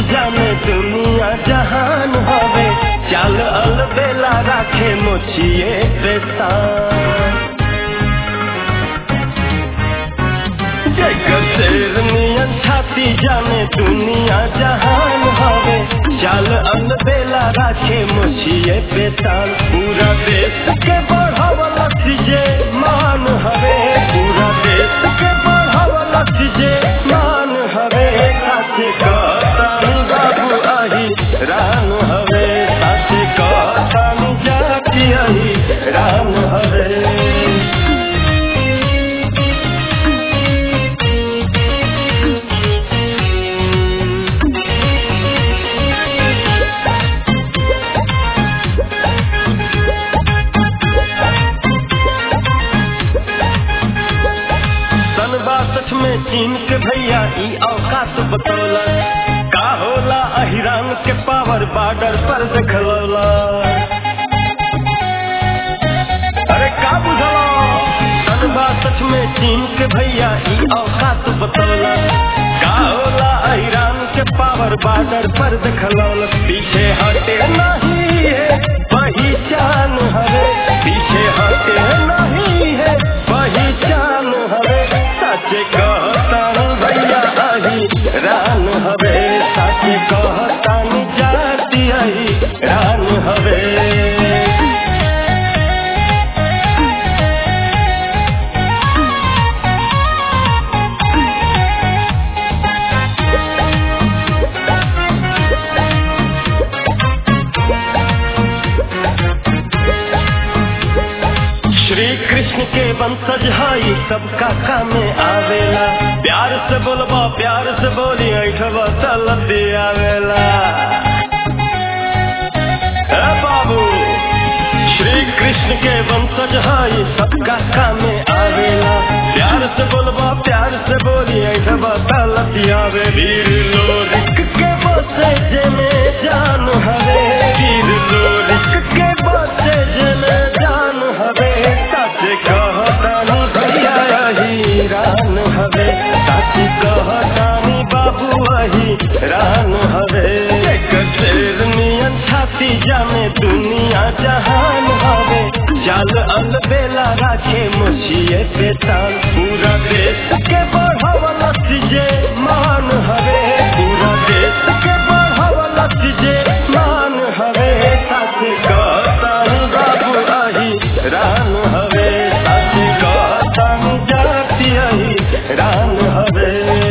जाने दुनिया जहान हवे चाल अलबेला राखे मोचिए पेशान जेकर शेर नियन छाती जाने दुनिया जहान हवे चाल अलबेला राखे मोचिए पेशान पूरा देश के बढ़ावला जे मान हवे पूरा देश के बढ़ावला जे मान हवे साथे कहतानी बाबू आही राम हवे साथे कहतानी जाति आही राम हवे सन बासठ में चीन के भैया ई औकात बतौला का होला अहिरान के पावर बॉर्डर पर देखलौला अरे का बुझला सन बासठ में चीन के भैया ई औकात बतौला का होला अहिरान के पावर बॉर्डर पर देखलौला पीछे हटे नहीं है पहचान हवे पीछे हटे नहीं है पहचान हवे सच कहतानी भैया आही रान हवे सच कहतानी जाति आही रान हवे श्री कृष्ण के वंशज हई सबका काम में आवेला प्यार से बोलबा प्यार से बोली ऐठबा चलत आवेला ए बाबू श्री कृष्ण के वंशज हई सबका काम में आवेला प्यार से बोलबा प्यार से बोली ऐठबा चलत आवे वीर लोरिक के बसे जेमे जान हवे वीर लोरिक के बसे जेमे जान हवे सच कहतानी भैया अही रान हवे सच कहतानी बाबू अही रान हवे एकर शेर नियन छाती जाने दुनिया जहान हवे जाल अलबेला राखे मुछिए पेतान पूरा देश के बढ़ावला जे मान हवे पूरा देश के बढ़ावला जे मान हवे साथे कहतानी बाबू आही रान हवे साथे कहतानी जाति आही रान हवे